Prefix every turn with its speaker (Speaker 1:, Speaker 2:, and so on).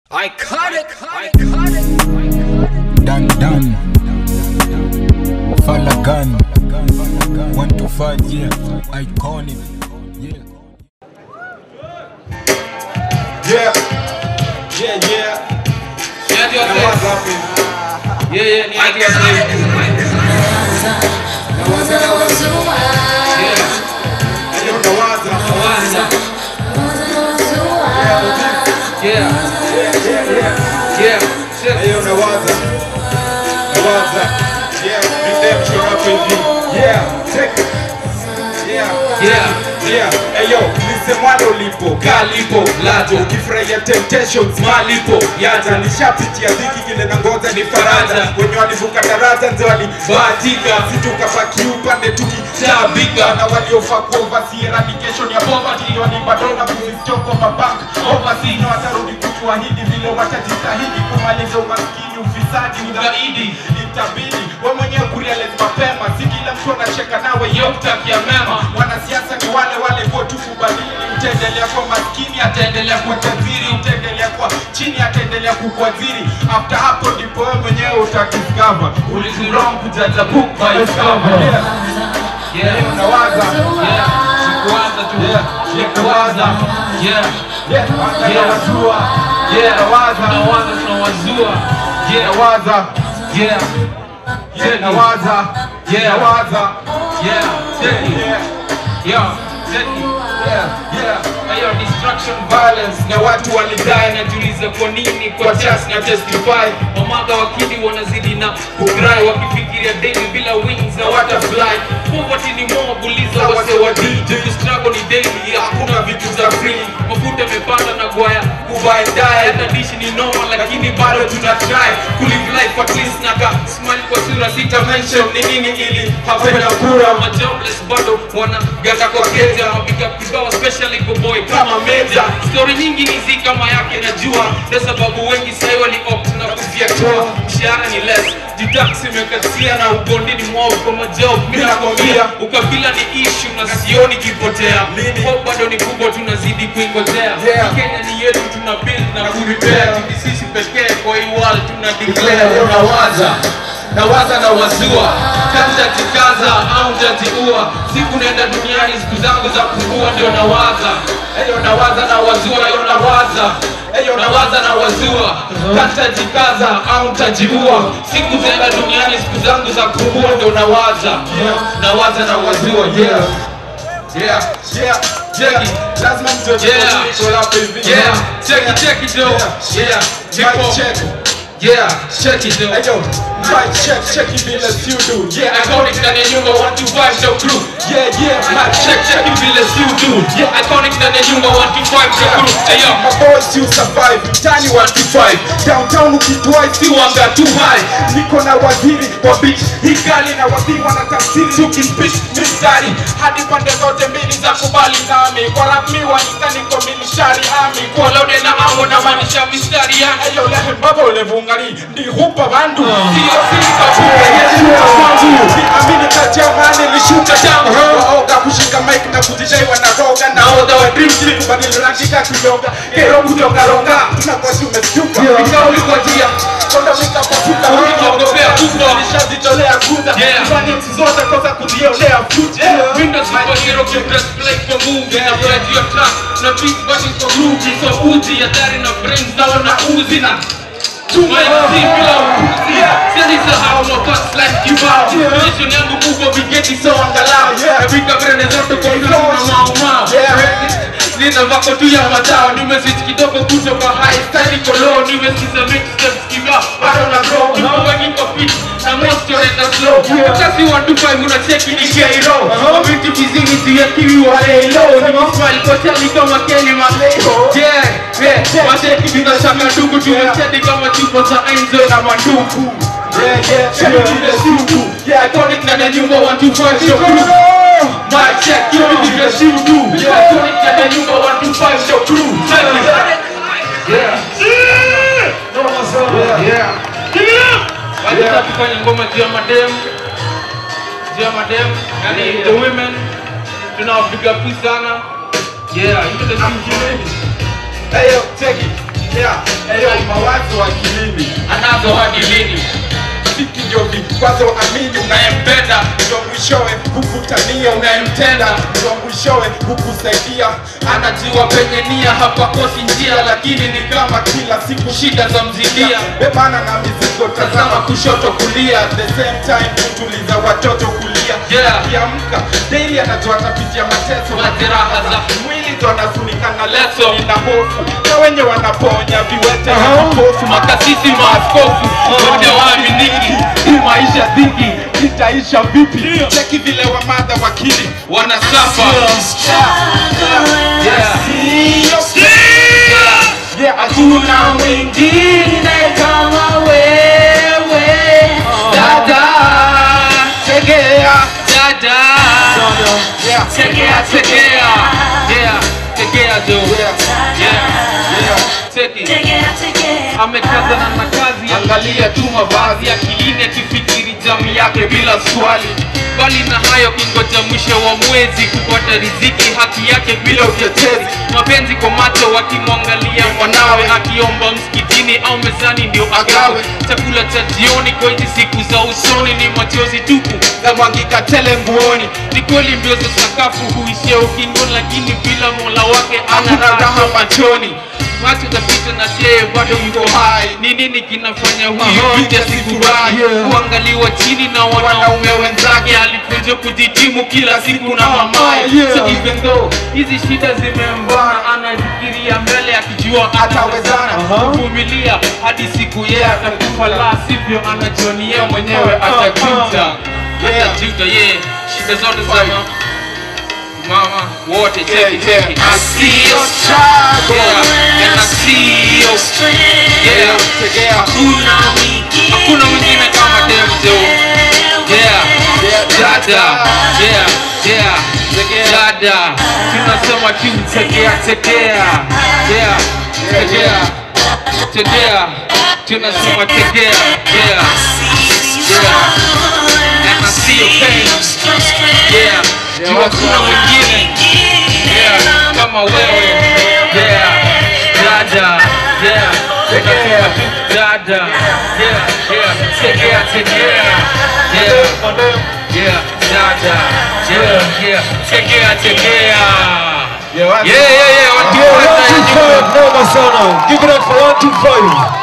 Speaker 1: I cut it, I cut it.
Speaker 2: Done, done. Falagan. One to five, yeah. Iconic. Yeah.
Speaker 3: Yeah. Yeah, yeah.
Speaker 4: Niaje
Speaker 3: Na
Speaker 4: wazee?
Speaker 3: waza hapo.
Speaker 4: Yeah, yeah, niaje wazee? Yeah,
Speaker 3: Yaani unawaza.
Speaker 4: nawaza. Yeah, yeah, check.
Speaker 3: Yaani unawaza. Nawaza. Yeah, redemption hapo hivi. Yeah, check it. Yeah.
Speaker 4: Yeah.
Speaker 3: Yeah. Hey yo, lisemwalo lipo, kalipo, lajo, ukifurahia temptations, malipo, yaja, nishapitia dhiki kile na ngoja ni faraja, wenye walivuka daraja nze walibahatika, situkabaki upande tukitabika, na waliofaa kuoversee eradication ya poverty, walibadona kuzistoko mabank oversee, na watarudi kutuahidi vile watajitahidi kumaliza umaskini, ufisadi, ugaidi, itabidi we mwenyewe kurealize mapema, si kila mtu anacheka nawe yokutakia mema. Wanasiasa ni wale wale kwa tu kubadili, utaendelea kuwa maskini, ataendelea kuwa tajiri, utaendelea kuwa chini, ataendelea kukuadhiri. After hapo ndipo wewe mwenyewe utadiscover ulizurong kujaza book by its cover. Yeah.
Speaker 4: Yeah,
Speaker 3: Unawaza.
Speaker 4: yeah. Sikuwaza tu.
Speaker 3: Yeah.
Speaker 4: Sikuwaza. Yeah,
Speaker 3: Yeah. Anga
Speaker 4: Yeah.
Speaker 3: unawazua.
Speaker 4: yeah.
Speaker 3: Unawaza.
Speaker 4: Tunawaza, tunawazua. Yeah,
Speaker 3: Unawaza.
Speaker 4: yeah,
Speaker 3: Yeah. Nawaza.
Speaker 4: Yeah.
Speaker 3: Nawaza.
Speaker 4: yeah. Check it.
Speaker 3: Yeah.
Speaker 4: Yeah, check it.
Speaker 3: Yeah. Yeah.
Speaker 4: Hiyo destruction violence na watu walidai najiuliza kwa nini kwa chance na testify mamaga wakidi wanazidi na kugrai wakifikiria daily bila wings na watafly poverty ni mob uliza wase wa DJ struggle ni daily hakuna vitu za free mafuta yamepanda na gwaya kubuy die hata dishi ni normal lakini bado tuna try kulive life at least na ka smile kwa sura sita mention ni nini ili hapenda kura ma jobless bado wanaganda kwa keja mapiga kibao especially kwa boy kama meja story nyingi ni zi kama yake najua ndio sababu wengi sahi wali opt na kufiatua mshahara ni less jitax imekatia na ugondini mwao kwa majob mimi nakwambia ukabila ni issue na sioni kipotea Hope bado ni kubwa tunazidi kuingojea
Speaker 3: Yeah.
Speaker 4: Kenya ni yetu tuna build na kurepair Ni sisi pekee kwa hii world tuna declare unawaza nawaza na wazua kati jikaza au jajiua siku naenda duniani siku zangu za kukua ndio nawaza hiyo nawaza na wazua hiyo nawaza hiyo nawaza na wazua kati jikaza au tajiua siku zaenda duniani siku zangu za kukua ndio nawaza nawaza na wazua yeah yeah
Speaker 3: Yeah.
Speaker 4: Check it.
Speaker 3: Lazima mjue
Speaker 4: Yeah.
Speaker 3: tuko hapa hivi.
Speaker 4: yeah check it check it though yeah
Speaker 3: Mic
Speaker 4: Hip hop.
Speaker 3: check.
Speaker 4: yeah check it though
Speaker 3: Hey yo, mic check, check it vile si you do. Yeah,
Speaker 4: Iconic ndani ya nyumba 125 show crew
Speaker 3: yeah, yeah.
Speaker 4: Mic check check it vile si you do Yeah iconic ndani ya nyumba 125 show crew Hey yo
Speaker 3: My boys still survive, tani 125 Downtown ukitwai si wanga too high Niko na waziri wa beach Hikali na waziri wanatafsiri Tukipitch mistari Hadi pande zote mbili za kubali nami Kwa rami wanika niko milishari ami Kwa lode na amo na manisha mistari yani Ayo lehe mbabo levungari Ndi hupa bandu Sio sika buke yeshuka kwangu Ni amini kati ya mani lishuka tangu Waoga kushika mic na kujidai wanaroga Naoga wa dream team kubadili rangi kakilonga Kero kutoka ronga Tunakwasi umestuka Ikauli kwa jia Konda wika pasuka
Speaker 4: Ukiogopea kubwa.
Speaker 3: Nishazitolea kuta
Speaker 4: Yeah.
Speaker 3: Fanya nchi zote kosa kujionea futa
Speaker 4: Windows superhero can press play for movie Na play your track Na beat button for groovy So uji hatari na brains na wana uzi na Tuma MC bila upuzi Siwezi sahau mapast like kibao Position yangu kubwa vigeti so angalau
Speaker 3: Yeah.
Speaker 4: Nafika brene zote kwa flow na mau mau
Speaker 3: Yeah.
Speaker 4: Nina vako tu ya matao Nimeswitch kidogo kutoka high style iko low Nimesikiza mixtapes kibao Bado na grow Nipo wengi kwa pitch Na most yonenda slow Kasi 125 unacheki ni K-Ro Vitu vizini tuyakiwi wale low Nimismile kwa chali kama Kenny Maleo Yeah, yeah Macheki bila shaka ndugu Tumechedi kama chupo za Enzo na mandugu
Speaker 3: Yeah, yeah, check it vile si you do Yeah,
Speaker 4: Iconic na na nyumba 125 show crew Mic check, you know the best you do Iconic na na nyumba 125 show crew Check it Yeah Yeah Wacha tufanye ngoma juu ya madem juu ya madem yani the women tunawapiga pi sana yeah into the studio
Speaker 3: Hey yo, check it Yeah, hey yo, mwanzo amini unayempenda ndio mwishowe hukutania unayemtenda ndio mwishowe hukusaidia
Speaker 4: anajua penye nia hapakosi njia lakini ni kama
Speaker 3: kila siku
Speaker 4: shida za mzidia
Speaker 3: bebana na mizigo tazama kushoto kulia at the same time kutuliza watoto kulia
Speaker 4: Yeah.
Speaker 3: akiamka daily anajua atapitia mateso
Speaker 4: Majeraha za
Speaker 3: mwili ndo anafunika na leso
Speaker 4: Leso.
Speaker 3: ina hofu na wenye wanaponya viwete na vipofu
Speaker 4: makasisi maaskofu wote waaminiki
Speaker 3: hii maisha dhiki itaisha vipi cheki vile wamadha wakili
Speaker 4: wanasafa
Speaker 3: yeah, hakuna mwingine kama wewe dada tegea
Speaker 4: dada
Speaker 3: yeah.
Speaker 4: tegea tegea yeah tegea jo yeah yeah teki amekazana na kazi angalia tu mavazi akilini akifikiri jamii yake bila swali bali na hayo kingoja mwisho wa mwezi kupata riziki haki yake bila utetezi mapenzi kwa macho wakimwangalia mwanawe akiomba msikitini au mezani ndio agawe chakula cha jioni kwa hizi siku za usoni ni machozi tupu
Speaker 3: zamwangika tele nguoni
Speaker 4: ni kweli mbio za sakafu huishia ukingoni lakini bila mola wake ana
Speaker 3: Hakuna
Speaker 4: raha
Speaker 3: raha
Speaker 4: machoni macho zapita na yeye bado yuko hai ni nini kinafanya huyu
Speaker 3: Aha,
Speaker 4: binti asifurahi
Speaker 3: yeah.
Speaker 4: kuangaliwa chini na wanaume wenzake alifunzwa kujitimu kila siku na mamaye
Speaker 3: yeah.
Speaker 4: so even though hizi shida zimembana anafikiria mbele akijua atawezana kuvumilia hadi siku yeye atakufa la sivyo anajonia mwenyewe atajuta
Speaker 3: Yeah.
Speaker 4: atajuta ye shida zote za ma- mama wote cheki cheki I see your yeah, and I see your yeah,
Speaker 3: tegea
Speaker 4: hakuna hakuna mwingine kama Demjo yeah, dada yeah, yeah, dada tunasema tu tegea tegea yeah, tegea tegea tunasema tegea yeah, yeah, and I see your pain yeah, juu hakuna mwingine yeah, kama wewe yeah, dada yeah, tunasema tu dada yeah, yeah, tegea tegea yeah, yeah, dada yeah, yeah, tegea tegea
Speaker 3: Yeah,
Speaker 4: yeah, yeah, yeah, watu
Speaker 2: Yeah,
Speaker 4: wote
Speaker 2: one, two, five, noma sana. Give it up for one, two, five.